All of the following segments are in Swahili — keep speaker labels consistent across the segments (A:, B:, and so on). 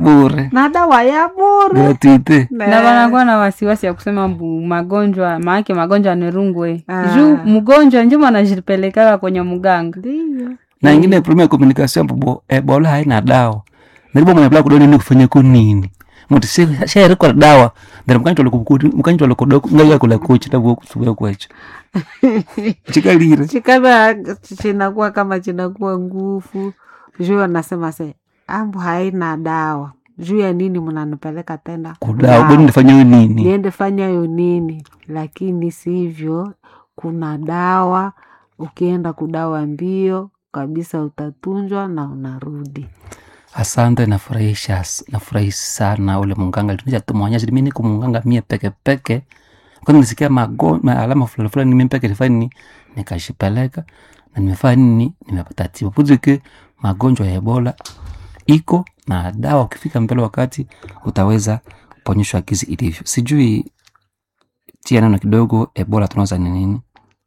A: bure
B: na dawa ya bure
A: gratuite
C: na wanakuwa na wasiwasi ya kusema mbu magonjwa maake magonjwa ni rungwe
B: Ah.
C: juu mgonjwa njo anajipelekaka kwenye mganga
B: ndiyo
A: na ingine problem ya communication mbo ebola haina dawa naribo mwenye kudoni ni kufanya ko nini muti shairi kwa dawa ndari mkanyi mkanyi tolokodoko ngai kula kochi tabu kusubira kwacho chikalire
B: chikaba chinakuwa kama chinakuwa nguvu juu anasema se ambu haina dawa juu ya nini mnanipeleka tena
A: kudawa bodi ndifanya yo nini
B: niende fanya yo nini lakini sivyo kuna dawa ukienda kudawa mbio kabisa utatunjwa na unarudi
A: asante nafurahisha nafurahi sana ule munganga litunisha tumwonyesha mimi niko munganga mie peke peke kwani nisikia mago ma alama fulani fulani mimi peke nifanya nini nikashipeleka na nimefanya nini nimepata tiba puzike magonjwa ya ebola iko na dawa ukifika mbele wakati utaweza kuponyeshwa kizi ilivyo sijui tia neno kidogo ebola tunaweza ni nini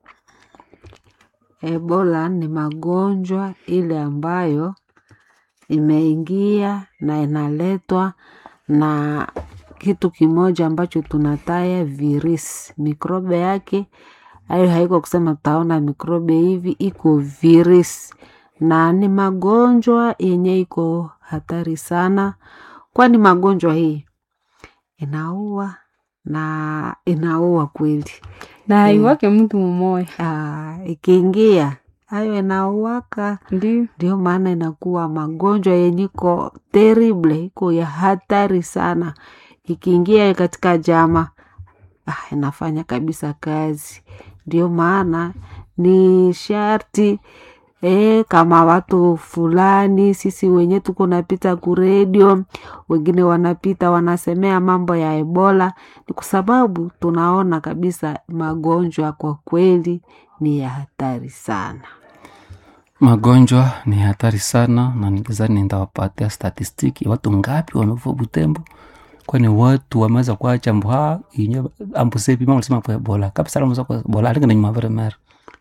B: ebola ni magonjwa ile ambayo imeingia na inaletwa na kitu kimoja ambacho tunataya virisi mikrobe yake hayo haiko kusema tutaona mikrobe hivi iko virisi na ni magonjwa yenye iko hatari sana kwani magonjwa hii inaua na inaua kweli
C: na haiwake mtu mmoya
B: Ah, ikiingia hayo inauaka
C: ndio
B: ndio maana inakuwa magonjwa yenye iko terrible iko ya hatari sana ikiingia katika jama ah, inafanya kabisa kazi ndio maana ni sharti E, kama watu fulani sisi wenye tuko napita kuredio wengine wanapita wanasemea mambo ya ebola ni kwa sababu tunaona kabisa magonjwa kwa kweli ni ya hatari sana
A: magonjwa ni hatari sana na nilizani nitawapatia statistiki watu ngapi wamekufa butembo kwani watu wameweza kuacha mbuha inye ambusepi mama alisema kwa ebola kabisa alamu kwa ebola alinga na nyuma vile mera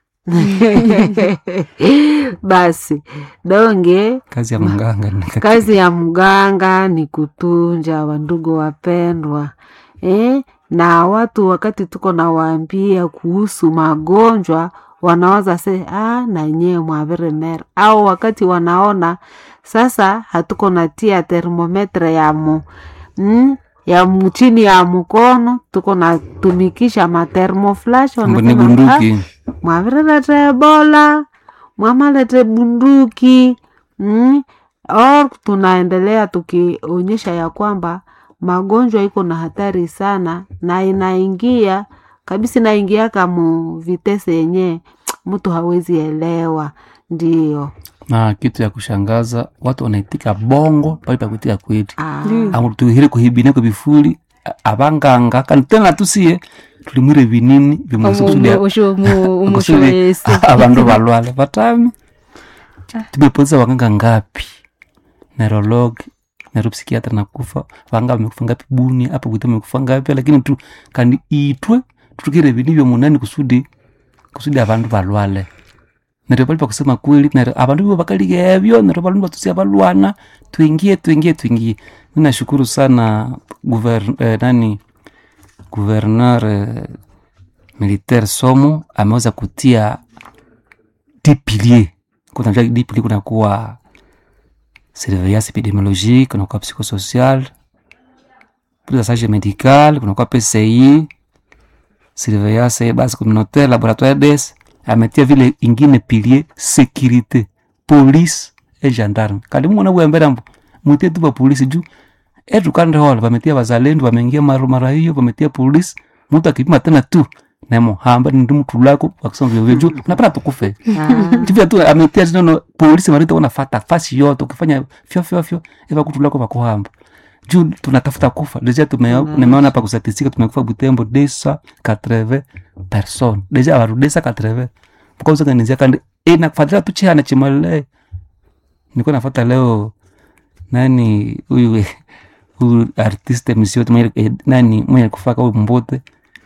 B: basi donge
A: kazi ya mganga ni kaki-
B: kazi ya mganga ni kutunja wandugu wapendwa eh? na watu wakati tuko nawaambia kuhusu magonjwa wanawaza se ah, na nyewe mwavire mera au wakati wanaona sasa hatuko natia termometre ya mu mm, ya mu- chini ya mkono tuko natumikisha matermoflash
A: Mbu ni
B: wanasema, "Ah,
A: bunduki
B: mwavirelete ebola mwamalete bunduki mm? or tunaendelea tukionyesha ya kwamba magonjwa iko na hatari sana na inaingia kabisa inaingiaka mu vitese yenye mtu hawezi elewa ndio
A: na kitu ya kushangaza watu wanaitika bongo pale pa kuitika kweli
B: Ah,
A: amutuhire kuhibine kubifuli a- abanganga kandi tena tusiye tulimwire binini vimwesukusudia
C: umushoesi
A: abandu balwale batami tumepoteza waganga ngapi neurolog neuropsikiatra nakufa vanga vamekufa ngapi buni apa kuita vamekufa ngapi lakini tu kandi itwe tutukire vini vyo munani kusudi kusudi abandu balwale neryo pali pakusema kweli neryo abandu bibo bakaliga ebyo neryo balundu batusia balwana twingie twingie twingie ninashukuru sana guver, eh, nani gouverneur eh, militaire somo ameweza kutia dix piliers kuna dix piliers kunakuwa surveillance epidemiologique kunakuwa psychosocial prise en charge médicale kunakuwa pci surveillance base communautaire laboratoire des ametia vile ingine pilier sécurité police e gendarme kandi mumona bwembera mbu mutie tu bapolisi juu etukande hola vametia wazalendo wameingia mara mara hiyo vametia polisi mtu akipima tena tu nemohamba ndi mtu lako wakisema vyovyo juu napata tukufe
B: ah,
A: tivya tu ametia tinono polisi marita unafata fasi yote ukifanya fyo fyo fyo eva kutu lako vakuhamba juu tunatafuta kufa deja tume-
B: Mm.
A: nimeona pa kustatistika tumekufa butembo desa katreve person deja varu desa katreve mkauzanganizia kandi inakufatila tuchihana chimale niko nafata leo nani huyu huyu artiste msio mwenye eh, nani mwenye kufaka huyu mbote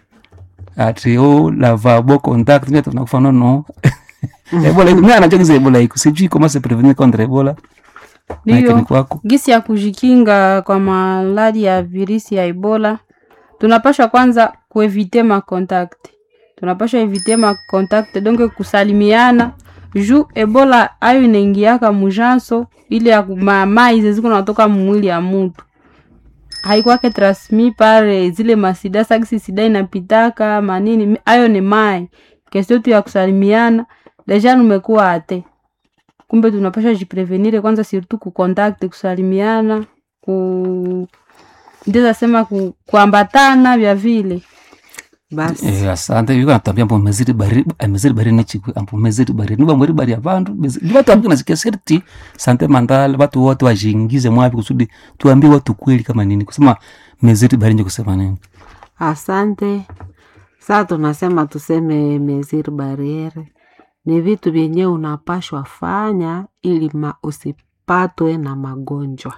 A: ati o lavabo contact mimi tunakufa no no ebola iko mimi anachokiza ebola iko sijui comment se prevenir contre ebola Maike
C: Ndiyo.
A: ni kwako
C: gisi ya kujikinga kwa maladi ya virisi ya ebola tunapashwa kwanza kuevite makontakte tunapashwa evite makontakte donc kusalimiana juu ebola ayo inaingiaka mujanso ile ya mamai zeziko natoka mumwili ya mutu haikwake transmi pare zile masida sakisi sida inapitaka manini ayo ni mai kestio tu ya kusalimiana deja numekuwa ate kumbe tunapasha jiprevenire kwanza surtout kukontakte kusalimiana ku ndiza sema ku, kuambatana vya vile
B: basi
A: Eh, asante yuko natambia mbo meziri bari eh, meziri bari nechikwe ambo meziri bari niba mweri bari abandu ndiba tuambie nasikia serti sante mandala watu wote wajingize mwapi kusudi tuambie watu kweli kama nini kusema meziri bari nje kusema nini
B: asante saa tunasema tuseme mesir bariere ni vitu vyenye unapashwa fanya ili ma usipatwe na magonjwa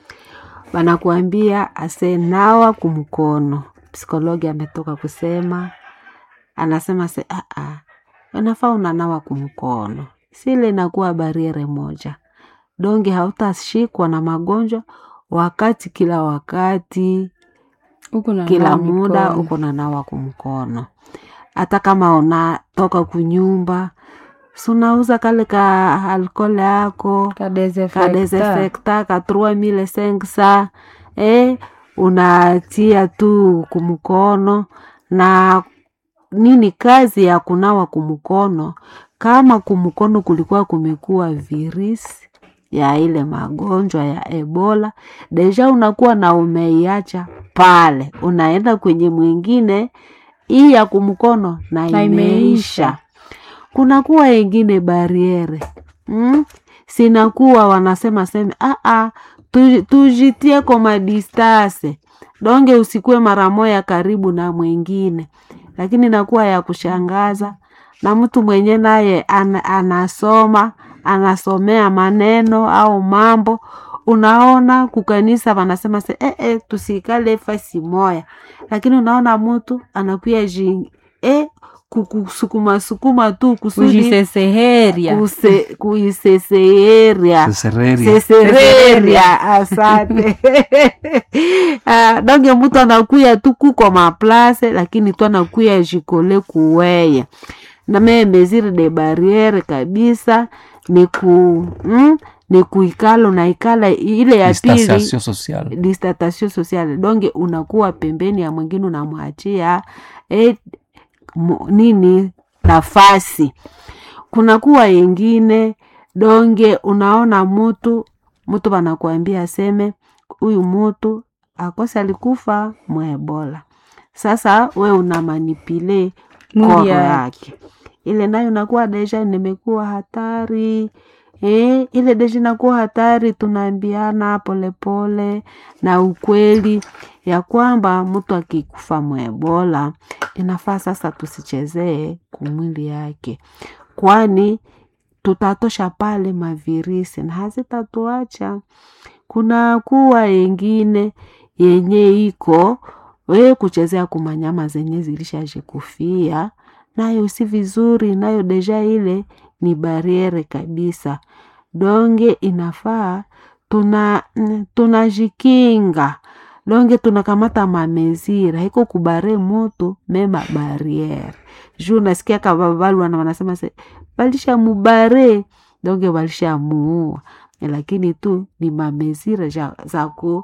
B: wanakuambia asenawa kumkono psikologi ametoka kusema anasema se aa unafaa unanawa kumkono sile inakuwa bariere moja donge hautashikwa na magonjwa wakati kila wakati
C: huku na
B: kila
C: nawa
B: muda
C: mikono.
B: uko na nawa kumkono hata kama unatoka kunyumba sunauza kale ka alkole yako
C: Ka desinfectant.
B: kadesinfecta ka 3500 eh, unatia tu kumkono na nini kazi ya kunawa kumkono kama kumkono kulikuwa kumekuwa virisi ya ile magonjwa ya ebola deja unakuwa na umeiacha pale unaenda kwenye mwingine hii ya kumkono na
C: Na
B: imeisha
C: imeisha.
B: kunakuwa ingine bariere mm? sinakuwa wanasema seme aa tu, tujitie koma distase donge usikue mara moya karibu na mwingine lakini nakuwa ya kushangaza na mtu mwenye naye an, anasoma anasomea maneno au mambo unaona kukanisa wanasema se eh, eh, tusikale fasi moya lakini unaona mtu anakuya ji eh, kukusukuma sukuma tu kusudi
C: kujiseseheria
B: kuse- kuiseseeria
A: sesereria
B: sesereria asante Ah, donge mtu anakuya tu kuko maplase lakini tu anakuya jikole kuweye na mee mesure de barriere kabisa ni ku mm, ni kuikala unaikala ile ya pili
A: distanciation sociale
B: distatation sociale donge unakuwa pembeni ya mwingine unamwachia eh, mo- nini nafasi kunakuwa yengine donge unaona mutu mutu wanakuambia aseme huyu mutu akose alikufa mwebola sasa we una manipile
C: Mwili
B: koro
C: yake.
B: yake ile nayo nakuwa deja nimekuwa hatari Eh, ile deja inakuwa hatari tunaambiana polepole na ukweli ya kwamba mtu akikufa mwebola inafaa sasa tusichezee kumwili yake kwani tutatosha pale mavirisi na hazitatuacha kuna kuwa yengine yenye iko we kuchezea kumanyama zenye zilishajikufia nayo si vizuri nayo deja ile ni bariere kabisa donge inafaa tuna mm, tunajikinga donge tunakamata mamezira iko kubare moto mema bariere juu nasikia kababalwana wanasema se balisha mubare donge balisha muua lakini tu ni mamezira za, za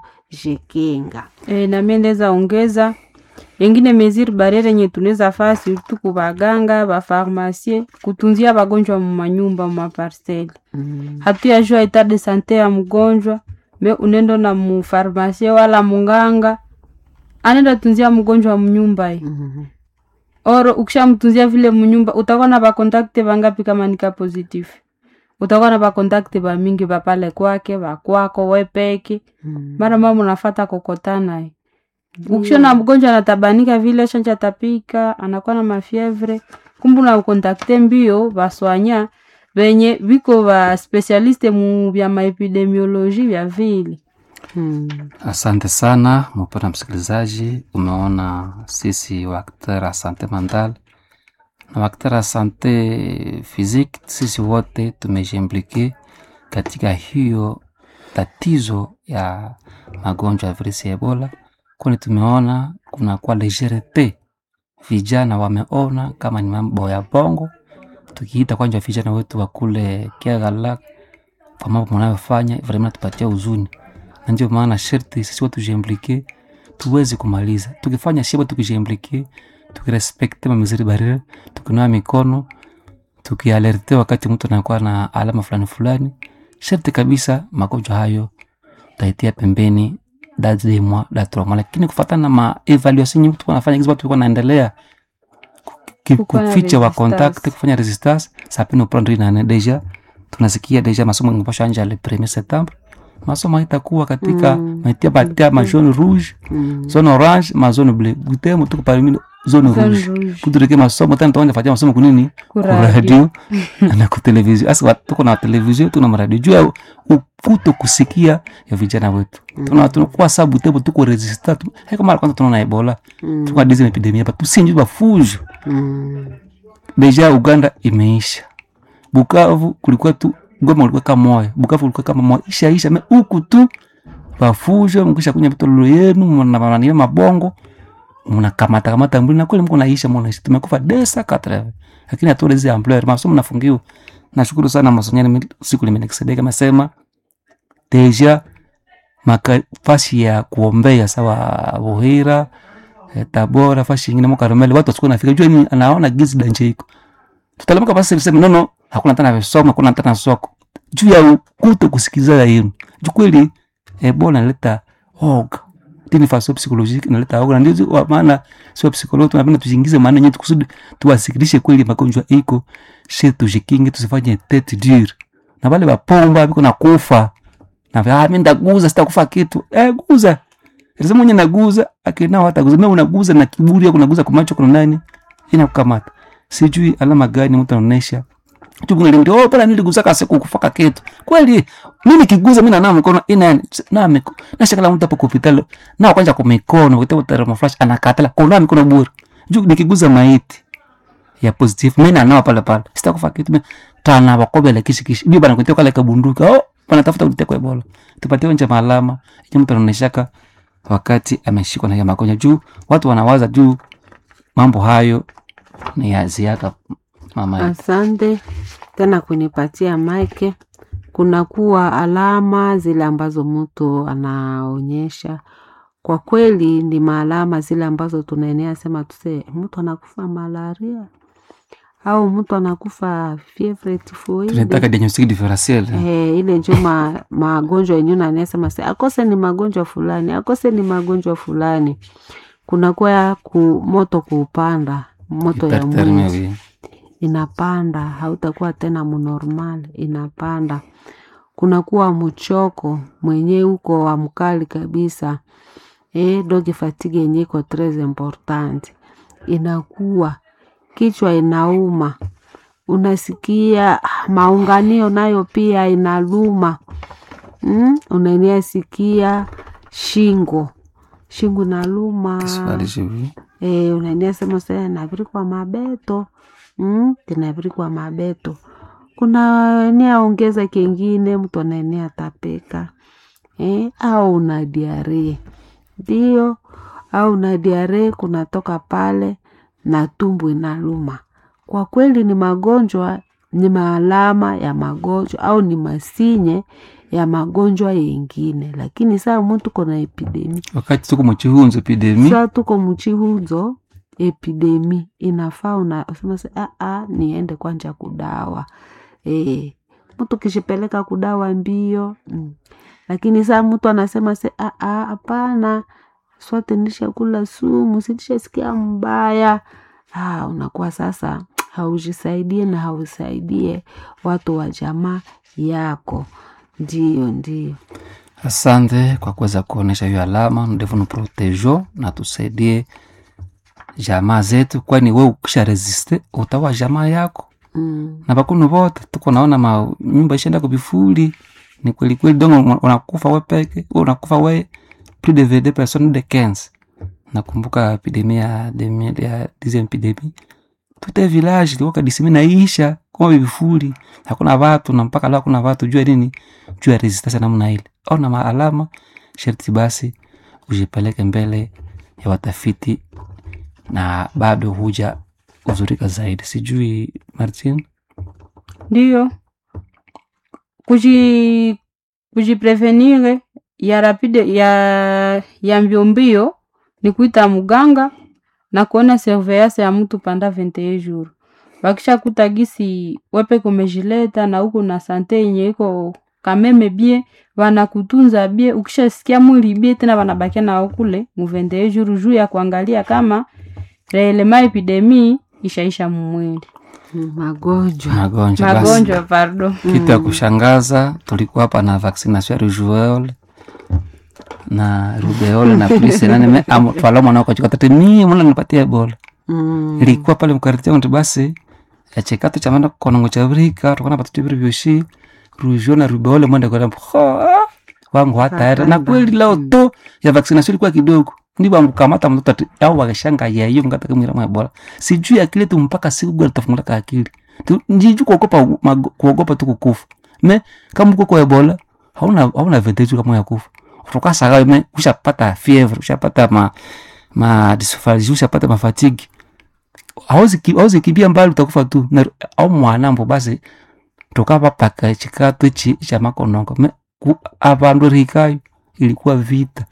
B: kujikinga
C: e, nami ndeza ongeza yengine mesure barriere yenye tunaweza faa surtout ku baganga bafarmasie kutunzia bagonjwa mumanyumba mumaparcele
B: mm.
C: hatuyajua etat de sante ya mgonjwa me unendo na mufarmasie wala munganga anenda tunzia mgonjwa munyumba ye
B: mm.
C: oro ukishamtunzia vile munyumba utakuwa na bakontakte bangapi kama nika positif utakuwa na bakontakte bamingi bapale kwake bakwako wepeke
B: mm.
C: mara mama unafata kokotana ye ukishona mgonjwa anatabanika vile shanja tapika anakuwa na mafievre kumbu na ukontakte mbio baswanya venye viko ba specialiste mu vya maepidemioloji vya vile
B: mm.
A: asante sana mpenda msikilizaji umeona sisi waktera sante mental na waktera sante physique sisi wote tumejiimplike katika hiyo tatizo ya magonjwa ya virusi ya ebola kwani tumeona kuna kwa legerete vijana wameona kama ni mambo ya bongo tukiita kwanja vijana wetu wa kule kiagala kwa mambo mnayofanya vraiment tupatia huzuni na ndio maana sherti sisi watu tujiimplike tuweze kumaliza tukifanya shiba tukijiimplike tukirespekte mamiziri barire tukinawa mikono tukialerte wakati mtu anakuwa na alama fulani fulani sharti kabisa magonjwa hayo taitia pembeni dademwa datroma lakini kufatana na maevaluation nyingi tuko nafanya kizi watu tulikuwa naendelea ku-
C: Kukuwa na
A: kuficha wa
C: resistance.
A: contact kufanya resistance sapino prendre nane deja tunasikia deja masomo ingepasha anja le 1er septembre masomo itakuwa katika
B: Mm.
A: maitia batia ma jaune rouge
B: Mm.
A: zone orange ma zone bleu gutemo tuko parmi zone
C: Zone
A: rouge
C: rouge.
A: kutureke masomo tena tuanja fatia masomo kunini
C: Kuradio.
A: kuradio na kutelevizio asa wat- tuko na televizio tuna maradio juu ya ukuto kusikia ya vijana wetu tuna tunakuwa sabu tebo tuko resista tu heka mara kwanza tunaona ebola
B: Mm.
A: tuko dizi epidemia hapa tusinji bafujo
B: Mm.
A: deja uganda imeisha bukavu kulikuwa tu goma ulikuwa kama moyo bukavu kulikuwa kama moyo isha isha me huku tu bafujo mkisha kunya vitololo yenu mnanania mabongo mnakamata kamata mbili na kweli mko naisha mwana tumekufa desa katre lakini hatuole zile ampleur masomo nafungiwa nashukuru sana masonyani mi- siku limenikisedeka mesema deja maka fasi ya kuombea sawa Buhira eh, Tabora fasi ingine mo Karmeli watu wasikuwa nafika jua ni anaona gizi danje iko tutalamka basi sema no no hakuna tena visomo hakuna tena soko juu ya ukuto kusikizana yenu juu kweli Ebola inaleta oga dini faso psychologique inaleta oga na ndio wa maana sio psikologi tunapenda tujiingize maana yetu kusudi tuwasikilishe kweli magonjwa iko shi tujikinge tusifanye tete dure na wale wapomba biko na kufa na vya ah, mimi ndaguza sitakufa kitu eh guza Lazima mwenye naguza akina hata guza mimi unaguza na kiburi yako unaguza kwa macho kuna nani inakukamata sijui alama gani mtu anaonesha tu kuna ndio oh pala niliguza kasi kukufaka kitu kweli mimi kiguza mimi na mikono ina na mikono na shakala mtu hapo hospitali na kwanza kwa mikono kwa thermo flash anakatala kuna mikono bure juu nikiguza maiti ya positive mimi nanawa pale pale sitakufa kitu mimi tana wakobele kishi kishi bibi bana kutoka kale kabunduka oh bana tafuta kutia kwa ebola tupatie nje malama ili mtu anaoneshaka wakati ameshikwa na hiyo magonjwa juu watu wanawaza juu mambo hayo ni ya ziaka mama yetu.
B: Asante tena kunipatia maike. Kunakuwa alama zile ambazo mtu anaonyesha, kwa kweli ni maalama zile ambazo tunaenea sema tuse mtu anakufa malaria au mtu anakufa fievre
A: tunataka
B: tifoide.
A: diagnostic differentiel
B: Eh, ile njo ma, magonjwa yenyewe nanasema se akose ni magonjwa fulani, akose ni magonjwa fulani. Kunakuwa ya ku, moto kuupanda moto ya
A: hyperthermia
B: mwili
A: oui.
B: inapanda, hautakuwa tena mnormal, inapanda. Kunakuwa mchoko mwenye uko wa mkali kabisa. Eh, doge fatigue yenye iko tres important, inakuwa kichwa inauma, unasikia ah, maunganio nayo pia inaluma mm? Unaenea sikia shingo shingo inaluma
A: Kiswahili jibu.
B: e, unaenea sema sasa navirikwa mabeto mm? tinavirikwa mabeto kuna enea ongeza kengine mtu anaenea tapeka eh, au una diarrhea ndio, au una diarrhea kunatoka pale na tumbo inaluma. Kwa kweli ni magonjwa, ni maalama ya magonjwa au ni masinye ya magonjwa yengine, lakini saa mtu kona epidemi
A: wakati tuko muchihunzo epidemi
B: saa tuko mchihuzo epidemi inafaa unasema se "Ah, ah, niende kwanja kudawa e, mtu kishipeleka kudawa mbio mm. lakini saa mtu anasema se "Ah, ah, hapana swate nishakula sumu sinishasikia mbaya ah, unakuwa sasa haujisaidie na hausaidie watu wa jamaa yako ndio ndio
A: asante kwa kuweza kuonesha hiyo alama ndevu nuprotejo na tusaidie jamaa zetu kwani we ukisha resiste utawa jamaa yako
B: mm.
A: na bakunu vote tuko naona ma nyumba ishaenda kubifuli ni kweli kweli dongo unakufa we peke we unakufa we plus de 22 personnes de 15 nakumbuka epidemia ya demi- ya dixième epidemie tute village ilikuwa kadisimi naisha kama vifuli hakuna watu na mpaka leo hakuna watu jua nini juu ya resistance namna ile ona maalama sharti basi ujipeleke mbele ya watafiti na bado huja uzurika zaidi sijui martin
C: ndiyo kuji kujiprevenire ya rapide ya ya mbiombio ni kuita muganga na kuona surveillance ya mtu panda 21 jours wakisha kuta gisi wepe kumejileta na huko na sante yenye iko kameme bie wanakutunza bie ukishasikia mwili bie tena wanabakia na kule mu 21 jours juu ya kuangalia kama reelema epidemii ishaisha mumwili
B: Mm, magonjwa
A: magonjwa basi
C: magonjwa pardon
A: kitu ya kushangaza tulikuwa hapa na vaccination ya rujueole na rubeole na plisenane twala mwana wakachikatati mie mwana nipatia ebola
B: Mm.
A: ilikuwa pale mkariti yangu basi echekato chamana konongo cha vrika tukana patutu viri vyoshi rujo na rubeole mwende kwa ho wangu hataera na kweli leo to ya vaccination ilikuwa kidogo ndipo amkamata mtoto ati au wakashanga yeyo mkata kamwira mwa ebola sijui akili tu mpaka siku gani tafungula ka akili Tu- njiju kuogopa mago- kuogopa tu kukufa me kama uko kwa ebola hauna hauna vendeju kama ya kufa utokasaga me ushapata fever ushapata ma ma dysphagia ushapata mafatigi hauzi ki- hauzi kibia mbali utakufa tu na au mwanambo basi tokapa paka chikato chi cha makonongo me ku- avandu rikayo ilikuwa vita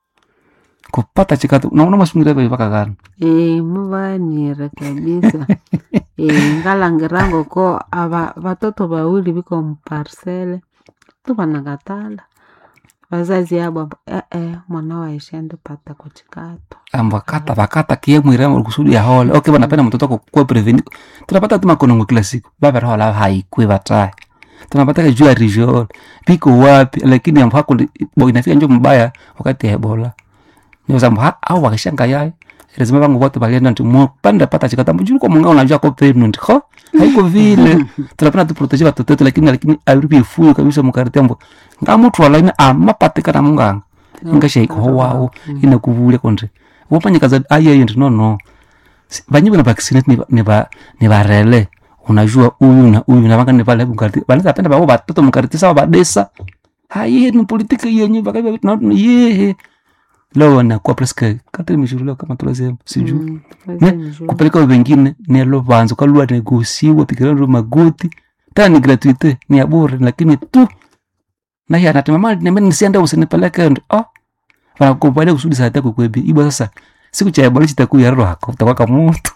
A: kupata chikato naona masungira vaka gani
B: Eh, muvanire kabisa Eh, ngalangirango ko ava vatoto vawili viko mparsele tu vanakatala vazazi abo abo, eh, eh, mwana waishende pata kuchikato
A: ambakata vakata kie mwirema kusudi ya hole okay vanapenda mtoto wako kuwa preveni tunapata tu makonongo kila siku vaverahola haikwe vatae tunapata ka juu ya region piko wapi lakini ambo hako bo inafika njo mbaya wakati ya ebola ndio sababu ha- au wakishanga yaye lazima vangu wote valienda nti mo panda pata chikata mjuru kwa munga unajua ko pregnant ho haiko vile tunapenda tu protege watoto wetu lakini lakini arubi ifuyo kabisa mukarite ambo ngamutu wala amapatikana munganga ingashaiko wao inakuvule konde wopanyikaza ayayo ndi nono Si- vanyiwe na vaccinate ni- ni va- ni varele unajua uyu na uyu na vanga ni vale mkariti vanaweza penda vavo vatoto mkariti sawa vadesa haye ni politiki yenye vakavya yehe leo nakuwa preske kati mishuruleo kama tulasema sijuu
B: Mm,
A: Ne,
B: vazenjua.
A: kupeleka wengine nelo vanzo kalua negosiwa pikirano magoti tena ni gratuite ni ya bure lakini tu naye anatema mali nembe nisiende usinipeleke ndo oh wanakubalia kusudi saa yako kwebi ibo sasa siku cha ebola chitakuya yarro hako utakwaka mutu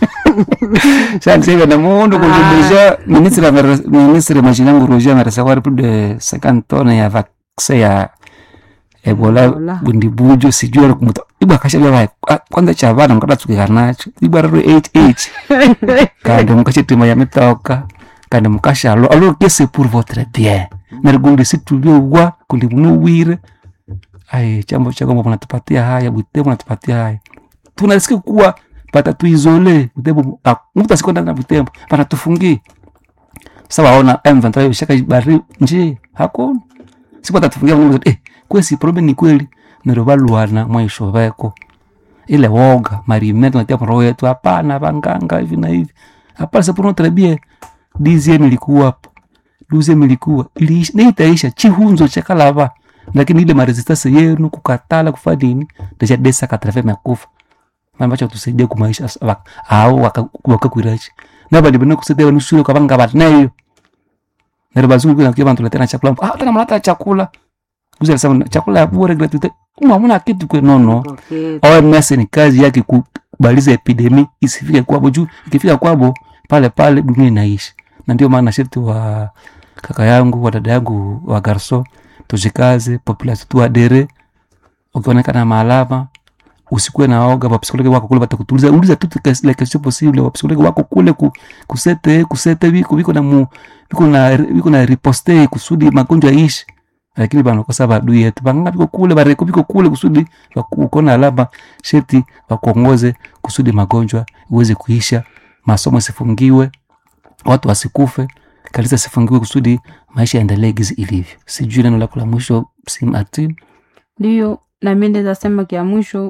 A: sasa sasa na mundu kundibisha ministre amere- ministre mashinangu roja amerecevoir plus de 50 tonnes ya vaccin ya ebola
B: Ebola.
A: bundibujo sijui ari kumuta ibwa kashabya vae kwanza cha vana mukadatsukika nacho ibwa raro hh kandi mukachitima ya mitoka kandi mukashalo alo kese pour votre bien narigundi situliowa kundi munuwire ai chambo chagombo munatupatia haya bwite munatupatia haya tunasikia kuwa pata tuizole butembo ah, mtu asikwenda na butembo panatufungie sawa ona M23 shaka bari nje hakuna siku tatufungia mungu eh kwesi problem ni kweli nero baluana mwaisho veko ile woga marimento natia roho yetu hapana vanganga hivi na hivi hapana c'est pour notre bien dixième ilikuwa hapo douzième ilikuwa iliisha na itaisha chihunzo cha kalava lakini ile maresistance yenu kukatala kufanya nini deja desa katrafe makufa ambacho tusaidia kumaisha sa- wak- au wakakwirachi nabali bino kusaidia wanu shule kwa banga batnayo nero bazungu kuna kia bantu letena chakula ah tena mlata chakula kuzi alisema chakula ya bure gratuite uma muna kitu kwe nono
B: Pocket.
A: OMS ni kazi yake kubaliza epidemi isifike kwabo juu ikifika kwabo pale pale dunia inaishi na ndio maana sharti wa kaka yangu wa dada yangu wa garso tujikaze population tuadere ukionekana maalama usikuwe na oga wapsikologi wako kule watakutuliza uliza tu kes- la question possible wapsikologi wako kule ku, kusete kusete viko viko na mu viko na viko na riposte kusudi magonjwa yaishi lakini banakosa badui yetu banganga viko kule bareko viko kule kusudi wakona alama sheti wakuongoze kusudi magonjwa iweze kuisha masomo isifungiwe watu wasikufe kanisa sifungiwe kusudi maisha yaendelee gizi ilivyo sijui neno lako la mwisho si martin
C: ndiyo nami ndeza sema kia mwisho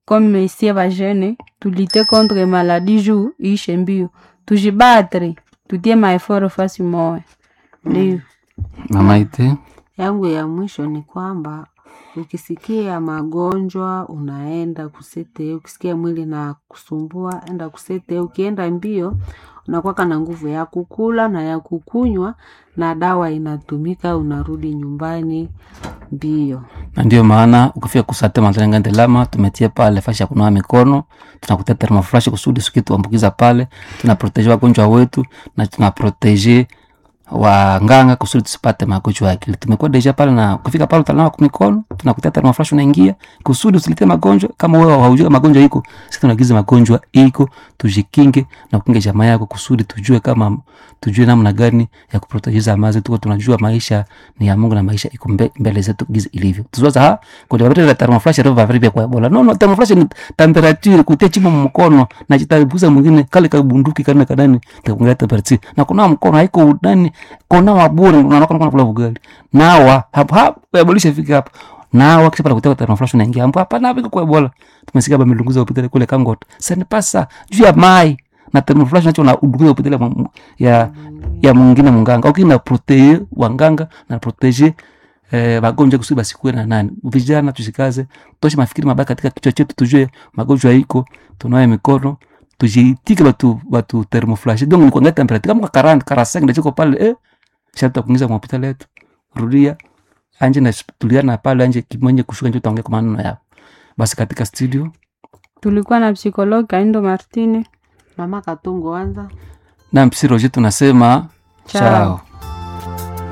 C: comme isie bajene tulite contre maladie juu iishe mbio tujibatre tutie maeforo fasi moya ndio
A: mama ite
B: yangu ya mwisho ni kwamba ukisikia magonjwa unaenda kusete ukisikia mwili na kusumbua enda kusete ukienda mbio unakwaka na nguvu ya kukula na ya kukunywa na dawa inatumika unarudi nyumbani mbio
A: na ndio maana ukifika kusate mazalengande lama tumetia pale fashi ya kunawa mikono tunakutia thermoflash kusudi suki tuambukiza pale tunaproteje wagonjwa wetu na tunaproteje wanganga kusudi tusipate magonjwa ya akili tumekuwa deja pale na ukifika pale utanawa kwa mikono tunakutia thermoflash unaingia kusudi usilete magonjwa kama wewe haujui magonjwa iko sisi tunagiza magonjwa iko tujikinge na kukinga jamaa yako kusudi tujue kama tujue namna gani ya kuprotejiza amazi tuko tunajua maisha ni ya Mungu na maisha iko mbe, mbele zetu gizi ilivyo tuzoza ha kwa vile la thermoflash ndio vavari vya kwa Ebola no no thermoflash ni temperature kutia chimo mkono na jitabuza mwingine kale ka bunduki kana kadani takunga temperature na kuna mkono haiko ndani kona wabure unaona kuna kula bugali nawa hapo hapo yabolisha fika hapo nawa kisha pala kutoka thermoflash unaingia hapo hapa na viko kwa Ebola tumesikia ba milunguza hospitali kule Kangot sasa pasa juu ya mai na thermoflash nacho na udunguza hospitali ya ya mwingine munganga ukina protege wanganga na protege eh, wagonjwa kusudi basikuwe na nani vijana tushikaze toshe mafikiri mabaya katika kichwa chetu tujue magonjwa iko tunawe mikono tujitike batu batu thermoflash donc ni kuangalia temperature kama kwa 40 45 ndio chiko pale eh shata kuingiza kwa hospitali yetu rudia anje na tuliana pale anje kimonye kushuka nje utaongea kwa maneno yao basi katika studio
C: tulikuwa na psikologi kaindo martine
B: mama katungo anza
A: na mpsi Roger tunasema
C: Chao.
A: chao